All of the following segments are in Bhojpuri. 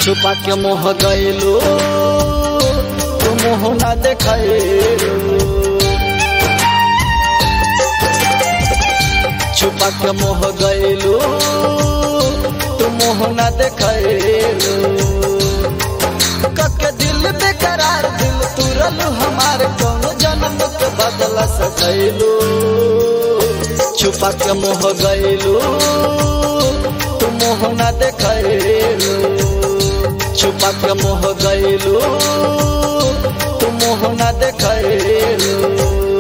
छुपा के मोह गईलू तू मुँह ना देखलू छुपा के मोह गईलू तू मुँह ना देखलू कके दिल बेकरार दिल तुरलू हमारे कौन जन्म के बदला सकैलू छुपा के मोह गईलू तू मुँह ना देखलू छुपा के मोह गईलू तू मुँह ना देखलू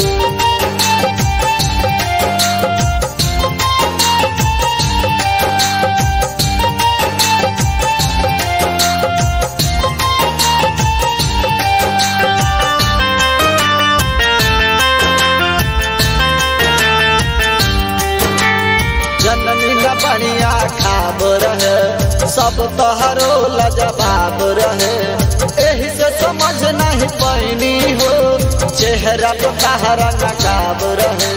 जननी न बढ़िया खाब रहे सब तोहरो लजवाब रहे एही से समझ नहीं पैनी हो चेहरा तो कहरा नकाब रहे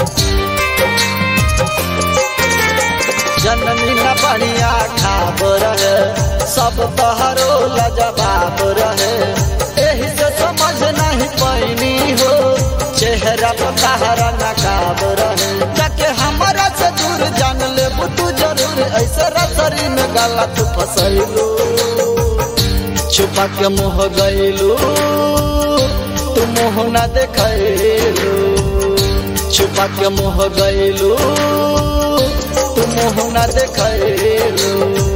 जननी न बढ़िया खाब रहे सब तोहरो लजवाब रहे एही से समझ नहीं पैनी हो चेहरा तो कहरा नकाब रहे जाके हमारा से दूर जान ले तू जरूर ऐसे रसरी में गला तू फसैलू छुपा के मुँह गईलू तू मुँह ना देखलू छुपा के मुँह गईलू तू मुँह ना देखलू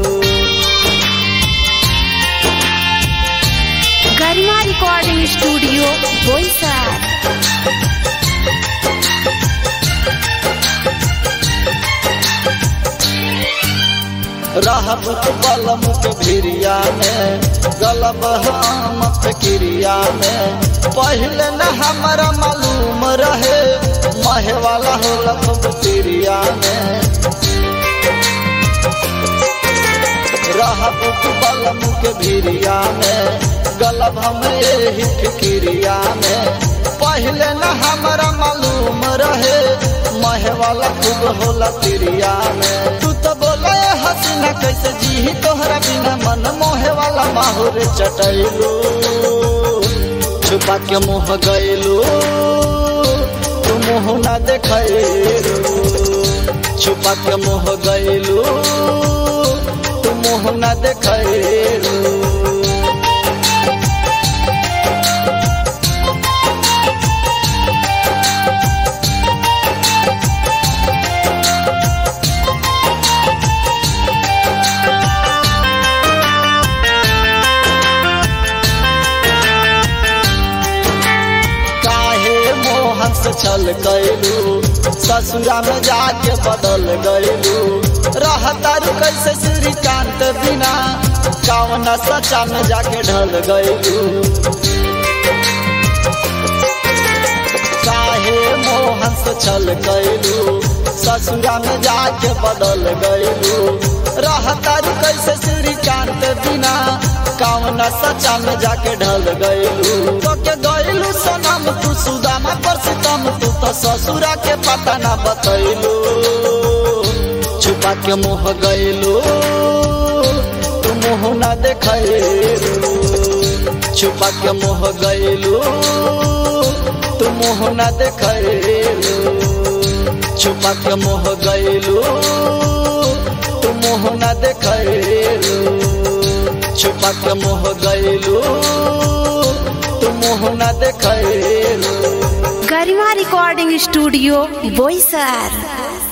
गरिमा रिकॉर्डिंग स्टूडियो बोईसर रहब बलम के भिरिया में गलब हम क्रिया में पहले न हमारा मालूम रहे महे वाला हो लखब क्रिया में रहब बलम के भिरिया में गलब हम यही फिक्रिया में पहले न हमारा मालूम रहे महे वाला खूब होला तिरिया में तू तो बोले हसीना कैसे जी तोहरा बिना मन मोहे वाला माहौर चटैलू छुपा के मुँह गईलू तू मुँह ना देखलू छुपा के मुँह गईलू तू मुँह ना देखलू काहे मोहन से छल गईलू ससुरा में जाके बदल गईलू रहतारू कैसे श्रीकांत बिना कावन सचा में जाके ढल गईलू काहे मोहन से छल गईलू ससुरा में जाके बदल गईलू रहतारू कैसे श्रीकांत बिना कावन सचा में जाके ढल गईलू तो के गईलू सनम तू सुदामा पर सितम तू तो ससुरा के पता ना बतैलू छुपा के मुँह गईलू तू मुँह ना देखलू छुपा के मुँह गईलू तू मुँह ना देखलू छुपा के मुँह गईलू तू मुँह ना देखलू छुपा के मुँह गईलू तू मुँह ना देखलू गरिमा रिकॉर्डिंग स्टूडियो बोईसर